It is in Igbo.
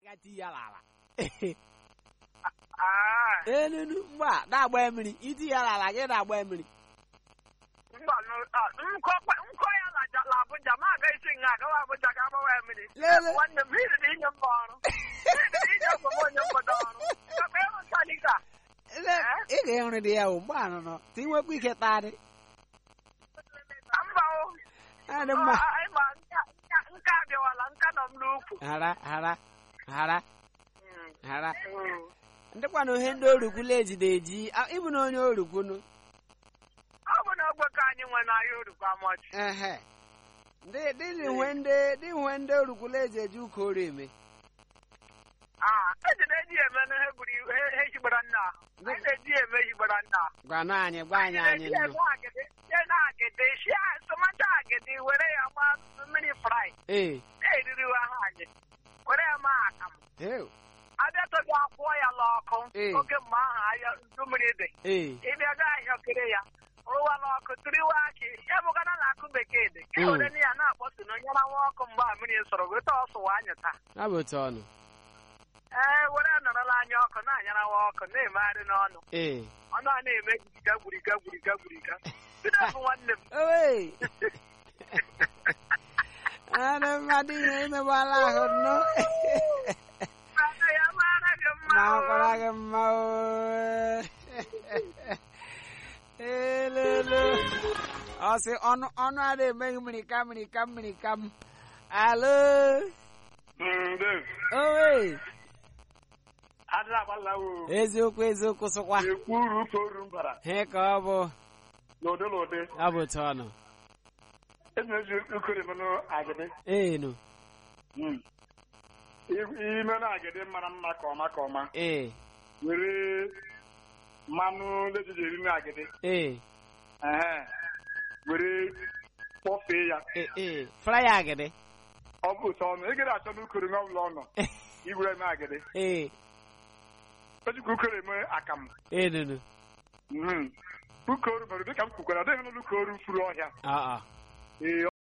ga ti ya n'ala Ah, enunu mgbe a na-agba mmiri iti ya n'ala gị na-agba mmiri mba nụ- ah, nkọ kpa- nkọ ya na Ja- na Abuja ma aga isi nga agawa Abuja ga agbawa ya mmiri Lele. nwanne m iri na inye mba ọrụ Iri na inye mba m onye mbodo ọrụ Kakwa ịrụ nchanika Ele- ị ga-enwere dị ya ugbu a nọ ti nwekwa ike tadị mba o adị mma Ah, ah, ịma nka nka- nka abịawala nka nọ m n'ukwu hara hara hara Mm. hara Mm. ndịkwana ihe ndị orukwula ejide eji a- ịbụ na onye orukwunu ọ bụ na ogbe ka anyị nwe n'ahịa orukwu amọchi ehe ndị dị nwe ndị dị nwe ndị orukwula eji eji ụka oru eme Ah, eji na-eji eme na ihe gburu iwu- he- he higbara nna ahụ anyị na-eji eme higbara nna ahụ gwana anyị gwa anyị anyị na-eji nnu eme agidi sie na agidi sie tomato agidi were ya maa mmiri fry ee na-eririwe ha anyị were ya maa akamụ ee abịatọghị akwụọ ya n'ọkụ Ee. oge mgbe ahụ ahịa ndu mmiri dị ee ịbịa gaa ahịa kere ya rụwa n'ọkụ tiriwa akị ya bụgana na akụ bekee dị ka Mm. were na ya na-akpọtu na onye nwa ọkụ mgbe a mmiri sọrọ weta ọsụwa anyị taa ọ bụ otu ọnụ ee were nọrọla anya ọkụ na-anyarawa ọkụ na-emegharị n'ọnụ ee ọnụ a na-eme gburiga gburiga gburiga gburiga bido bụ nwanne m owei adị mmadụ ihe emegbala ahụ nnụ Ada ya mara gị mma ma o. ọkwara gị mma oo. elele ọ sị ọnụ ọnụ ada emeghị mmiri ka mmiri ka mmiri ka m alo owei adịla agbala o eziokwu eziokwu sịkwa ekwu uru ka oru mbara he ka ọ bụ n'ụdị n'ụdị ọ bụ otu ọnụ eji eji ukere menụ agịdị enu ime na agịdị mara mma ka ọma ka ọma ee were mmanụ lejiji eri na agịdị ee ehe were kpọfee ya ee ee fraya agịdị ọ bụ ụtọ ọnụ ị gaghị achọ n'ukoro nwe ọbụla ọ nọ igwere eme agịdị ee ejikwa ukoro eme akamụ enunu Mhm. ukoru mere dịka m kwukwara ọ dịghị n'ụlọ ukoru furu ọhịa ọ ọ ee